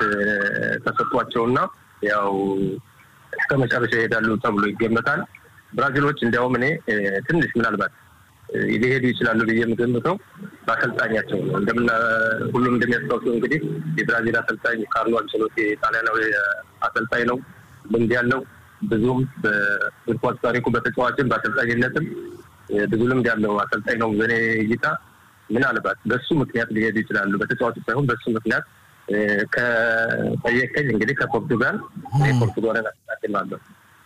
ተሰጥቷቸውና ያው እስከ መጨረሻ ይሄዳሉ ተብሎ ይገመታል። ብራዚሎች እንዲያውም እኔ ትንሽ ምናልባት ሊሄዱ ይችላሉ ብዬ የምገምተው በአሰልጣኛቸው ነው። እንደምና ሁሉም እንደሚያስታውሰው እንግዲህ የብራዚል አሰልጣኝ ካርሎ አንቸሎቲ ጣሊያናዊ አሰልጣኝ ነው። ልምድ ያለው ብዙም በእግር ኳስ ታሪኩ በተጫዋችም በአሰልጣኝነትም ብዙ ልምድ ያለው አሰልጣኝ ነው። በእኔ እይታ ምናልባት በሱ ምክንያት ሊሄዱ ይችላሉ። በተጫዋቹ ሳይሆን በሱ ምክንያት ከጠየቀኝ እንግዲህ ከፖርቱጋል ፖርቱጋልን አስታድማለሁ።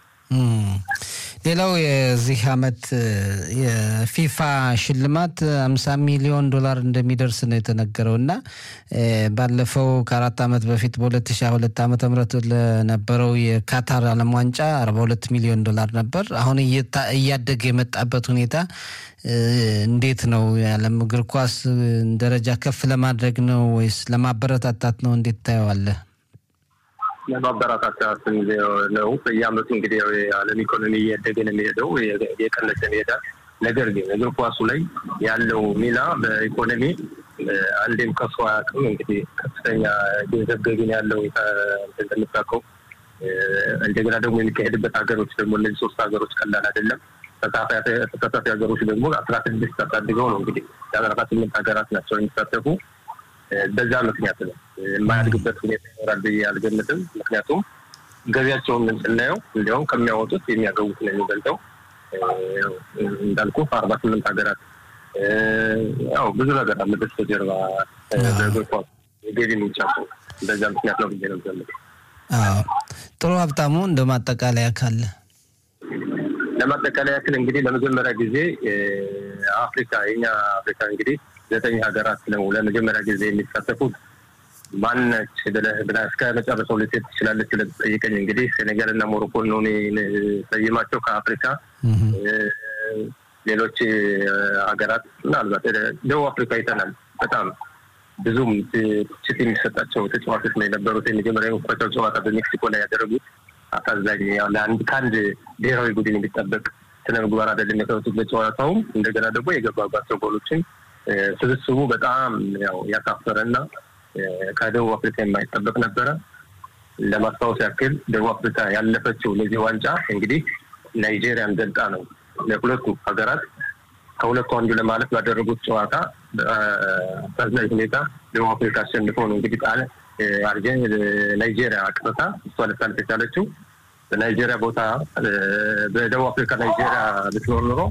ሌላው የዚህ አመት የፊፋ ሽልማት አምሳ ሚሊዮን ዶላር እንደሚደርስ ነው የተነገረው እና ባለፈው ከአራት ዓመት በፊት በሁለት ሺ ሁለት ዓመተ ምህረት ለነበረው የካታር ዓለም ዋንጫ አርባ ሁለት ሚሊዮን ዶላር ነበር። አሁን እያደገ የመጣበት ሁኔታ እንዴት ነው? የዓለም እግር ኳስ ደረጃ ከፍ ለማድረግ ነው ወይስ ለማበረታታት ነው? እንዴት ታየዋለህ? ለማበረታታት ነው። በየአመቱ እንግዲህ የዓለም ኢኮኖሚ እያደገ ነው የሚሄደው፣ የቀነሰ ይሄዳል። ነገር ግን እግር ኳሱ ላይ ያለው ሚና በኢኮኖሚ አንዴም ከሱ አያውቅም። እንግዲህ ከፍተኛ ገንዘብ ገቢ ነው ያለው እንደምታውቀው። እንደገና ደግሞ የሚካሄድበት ሀገሮች ደግሞ እነዚህ ሶስት ሀገሮች ቀላል አይደለም። ተሳታፊ ሀገሮች ደግሞ አስራ ስድስት አሳድገው ነው እንግዲህ የአስራ ስምንት ሀገራት ናቸው የሚሳተፉ በዛ ምክንያት ነው የማያድግበት ሁኔታ ይኖራል ብዬ አልገምትም። ምክንያቱም ገቢያቸውን ስናየው እንዲያውም ከሚያወጡት የሚያገቡት ነው የሚበልጠው። እንዳልኩ አርባ ስምንት ሀገራት ያው ብዙ ነገር አለ በስተጀርባ በእግር ኳስ የገቢ ምንጫቸው በዛ ምክንያት ነው ብዬ ነው የምገምተው። ጥሩ ሀብታሙ፣ እንደ ማጠቃለያ ካለ ለማጠቃለያ ያክል እንግዲህ ለመጀመሪያ ጊዜ አፍሪካ የኛ አፍሪካ እንግዲህ ዘጠኝ ሀገራት ነው ለመጀመሪያ ጊዜ የሚሳተፉት። ማነች ብለህ ብለህ እስከ መጨረሻው ልትሄድ ትችላለች ብለህ ጠይቀኝ። እንግዲህ ሴኔጋል እና ሞሮኮን ነው ሰይማቸው ከአፍሪካ ሌሎች ሀገራት ምናልባት ደቡብ አፍሪካ አይተናል። በጣም ብዙም ትችት የሚሰጣቸው ተጫዋቾች ነው የነበሩት። የመጀመሪያ የመክፈቻው ጨዋታ በሜክሲኮ ላይ ያደረጉት አሳዛኝ ለአንድ ከአንድ ብሔራዊ ቡድን የሚጠበቅ ስነ ምግባር አይደለም የሰሩት በጨዋታውም እንደገና ደግሞ የገባባቸው ጎሎችን ስብስቡ በጣም ያው ያሳፈረና ከደቡብ አፍሪካ የማይጠበቅ ነበረ። ለማስታወስ ያክል ደቡብ አፍሪካ ያለፈችው ለዚህ ዋንጫ እንግዲህ ናይጄሪያን ገልጣ ነው። ለሁለቱ ሀገራት ከሁለቱ አንዱ ለማለፍ ባደረጉት ጨዋታ አሳዛኝ ሁኔታ ደቡብ አፍሪካ አሸንፎ ነው እንግዲህ ጣለ አርጀን ናይጄሪያ አቅርታ እሷ ልታልፍ የቻለችው። በናይጄሪያ ቦታ በደቡብ አፍሪካ ናይጄሪያ ብትኖር ኑሮ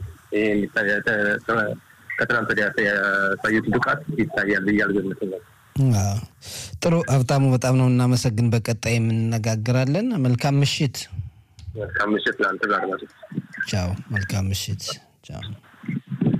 ከትናንት ወዲያ ያሳዩት ብቃት ይታያል ብዬ አልገምትም። ጥሩ ሀብታሙ፣ በጣም ነው እናመሰግን። በቀጣይ የምንነጋገራለን። መልካም ምሽት። መልካም ምሽት ለአንተ ጋር። ቻው። መልካም ምሽት። ቻው።